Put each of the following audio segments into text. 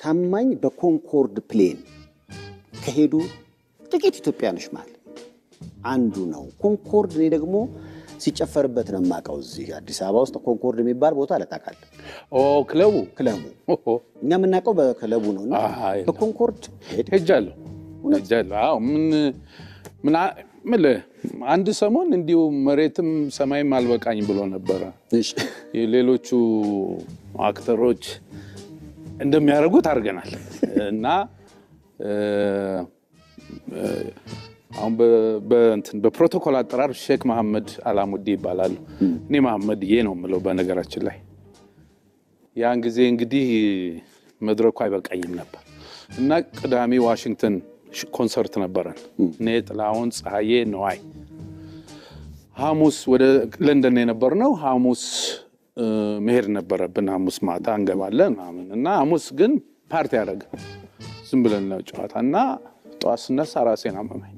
ታማኝ በኮንኮርድ ፕሌን ከሄዱ ጥቂት ኢትዮጵያኖች መሃል አንዱ ነው። ኮንኮርድ እኔ ደግሞ ሲጨፈርበት ነው የማውቀው። እዚህ አዲስ አበባ ውስጥ ኮንኮርድ የሚባል ቦታ ለጣቃል ኦ ክለቡ ክለቡ ኦሆ፣ እኛ የምናውቀው በክለቡ ነው እና አይ፣ በኮንኮርድ ሄድ ሄጃለሁ ሄጃለሁ። አዎ ምን ምን አ- ምልህ አንድ ሰሞን እንዲሁ መሬትም ሰማይም አልበቃኝ ብሎ ነበረ። የሌሎቹ አክተሮች እንደሚያደርጉት አድርገናል እና እ፣ እ፣ አሁን በ- በእንትን በፕሮቶኮል አጠራር ሼክ መሐመድ አላሙዲ ይባላሉ። እኔ መሐመድዬ ነው የምለው በነገራችን ላይ ያን ጊዜ እንግዲህ መድረኩ አይበቃኝም ነበር እና ቅዳሜ ዋሽንግተን ሽ- ኮንሰርት ነበረን። እኔ ጥላሁን፣ ፀሐዬ፣ ነዋይ ሐሙስ ወደ ለንደን የነበር ነው። ሐሙስ እ፣ መሄድ ነበረብን። ሐሙስ ማታ እንገባለን ምናምን እና ሐሙስ ግን ፓርቲ ያደረገ ዝም ብለን ነው ጨዋታ እና ጠዋት ስነሳ ራሴን አመመኝ።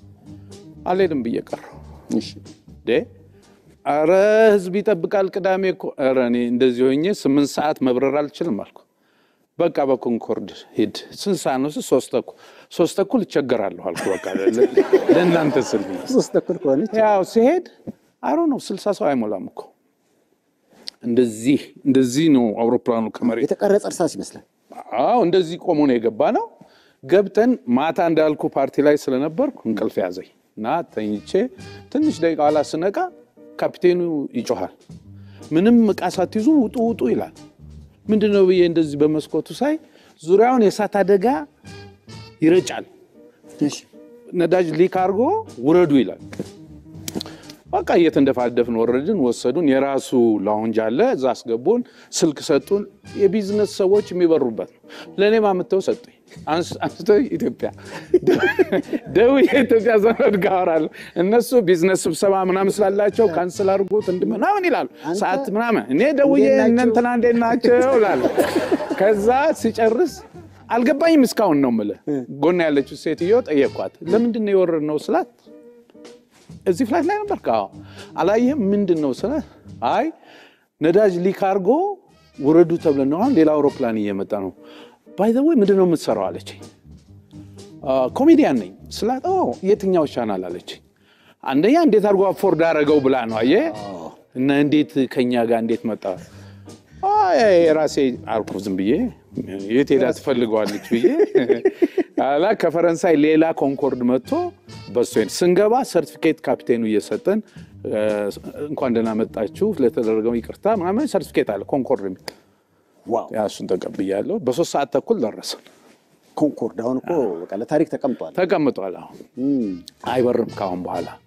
አልሄድም ብዬ ቀረሁ። ዴ አረ ህዝብ ይጠብቃል ቅዳሜ እኮ ኧረ እኔ እንደዚህ ሆኜ ስምንት ሰዓት መብረር አልችልም አልኩ። በቃ በኮንኮርድ ሂድ። ስንት ሰዓት ነው? ሶስት ተኩል ሶስት ተኩል እቸገራለሁ አልኩ። በቃ ለ- ለእናንተ ስል ብዬ ሶስት ተኩል ከሆነች ያው ሲሄድ አሮ ነው ስልሳ ሰው አይሞላም እኮ እንደዚህ እንደዚህ ነው አውሮፕላኑ ከመሬት የተቀረጸ እርሳስ ይመስላል። አዎ እንደዚህ ቆሞ ነው የገባ ነው። ገብተን ማታ እንዳልኩ ፓርቲ ላይ ስለነበርኩ እንቅልፍ ያዘኝ እና ተኝቼ ትንሽ ደቂቃ ኋላ ስነቃ ካፒቴኑ ይጮሃል። ምንም እቃ ሳትይዙ ውጡ ውጡ ይላል። ምንድን ነው ብዬ እንደዚህ በመስኮቱ ሳይ ዙሪያውን የእሳት አደጋ ይረጫል። ነዳጅ ሊክ አድርጎ ውረዱ ይላል። በቃ እየተንደፋደፍን ወረድን። ወሰዱን። የራሱ ላውንጅ አለ፣ እዛ አስገቡን። ስልክ ሰጡን። የቢዝነስ ሰዎች የሚበሩበት ነው። ለእኔም አምጥተው ሰጡኝ። አንስ- አንስቶ ኢትዮጵያ ደውዬ የኢትዮጵያ ዘመድ ጋር አወራለሁ። እነሱ ቢዝነስ ስብሰባ ምናምን ስላላቸው ካንስል አድርጎት እንድ ምናምን ይላሉ። ሰዓት ምናምን እኔ ደውዬ እንዴት ናቸው? እነ እንትና እንዴት ናቸው እላለሁ። ከዛ ሲጨርስ አልገባኝም እስካሁን ነው የምልህ። ጎን ያለችው ሴትዮ ጠየኳት፣ ለምንድን ነው የወረድነው ስላት እዚህ ፍላይት ላይ ነበር? አዎ። አላየህም? ምንድን ነው ስለ አይ ነዳጅ ሊክ አድርጎ ውረዱ ተብለን ነው። አሁን ሌላ አውሮፕላን እየመጣ ነው። ባይ ዘ ወይ ምንድን ነው የምትሰራው አለችኝ። "አ፣ ኮሜዲያን ነኝ ስላት፣ ኦ የትኛው ቻናል አለችኝ። አንደኛ እንዴት አድርጎ አፎርድ አደረገው ብላ ነው አየህ። እና እንዴት ከኛ ጋር እንዴት መጣ? አይ የራሴ አልኩ ዝም ብዬ የት ሄዳ ትፈልገዋለች ብዬ ኋላ ከፈረንሳይ ሌላ ኮንኮርድ መጥቶ በሱ ሄድ ስንገባ ሰርቲፊኬት ካፒቴኑ እየሰጠን እ፣ እንኳን ደህና መጣችሁ ለተደረገው ይቅርታ ምናምን ሰርቲፊኬት አለ ኮንኮርድ የሚል ዋው ያ እሱን ተቀብያለሁ። በሶስት ሰዓት ተኩል ደረሰን። ኮንኮርድ አሁን እኮ በቃ ለታሪክ ተቀምጧል። ተቀምጧል። አሁን አይበርም ከአሁን በኋላ